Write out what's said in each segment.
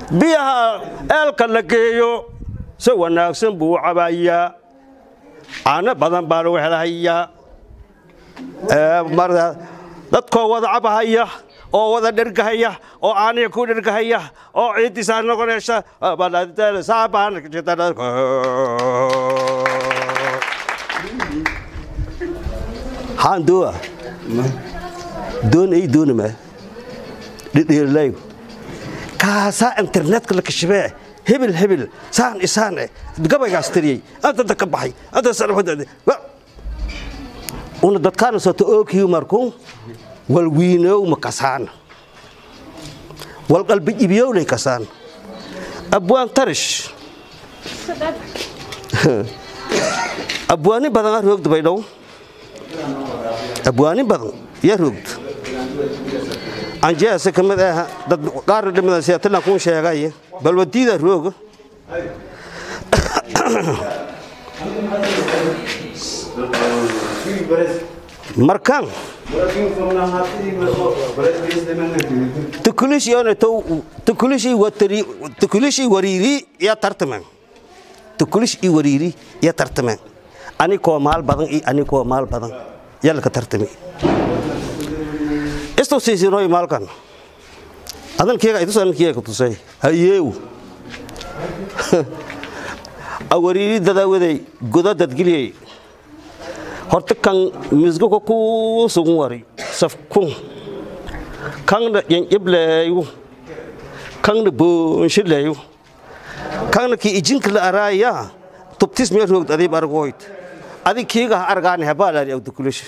biyaha eelka la geeyo si wanaagsan buu u cabayaa caano badan baa lagu helahayaa dadkoo wada cabahaya oo wada dhergahaya oo caaniga ku dhergahaya oo ciiddiisaa noqonaysa haan dooa doon ay doonama dhidhiirlay kaasaa internetka la kashibee hebel hebel saan isaan eh gabaygaas tiriyey anta ka baxay anta una dadkaana soto ookiyu marku wal wiinow ma kasaan wal qalbi ibiyowlay kasaan abwaan tarish abwaani badan aa roogda baydhow abwaani badan yaa roogda anjeese ka mid ah dad qaarna dhimada seetilan kuu sheegay balwadiida rooga markaan tukulishii wariiri ya tartamen tukulish i wariiri ya tartamen anikoo maal badan iyo anikoo maal badan yalka tartami istu siisinoy maalkan adankeega itus adankeega ku tusay hayeew awariiri dadawaday goda dadgeliyey horta kan misgoko ku sugun wari safkun kanna yanjibleeyu kanna boonshileeyu kanna ki ijinka la araaya tubtis mee roogd adiib argoyd adi kiiga argaani habaalaari awdukulish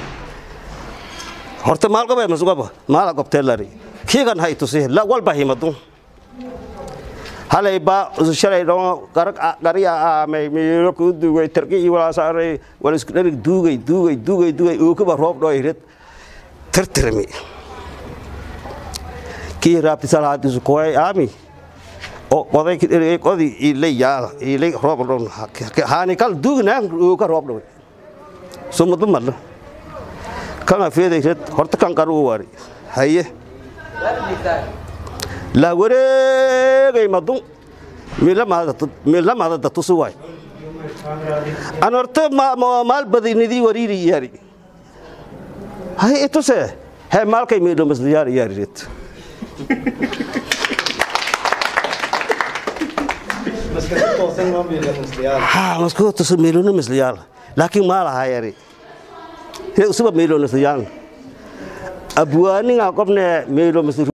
horta maalqaba masugaba maala gobteelari kiigan hay tusi walba himadu halay ba shalay dhon qariya aamay miiro ku dugay tarki iyo walaasaarey wala isku dharig duugay duugay duugay duugay ookuba roob dhoo irid tirtirmi kii raabti salaadiisu kuway aami oo qoday kidherigay qodi ilay yaala ilay roob dhon haani kal duugnaan ooka roob dhoway sumadu madla kana feeday red horta kan qaru wari haye la wareegay madun milamada datusi waay an horta maal badinidii wariiri yaari hay ituse he maalkay miidho masliyaar yaariret ha maskoo tuso miilona masliyaal laakiin maalahaa yari he usuba miilo masliyaal abwaaninga qobne miilo masli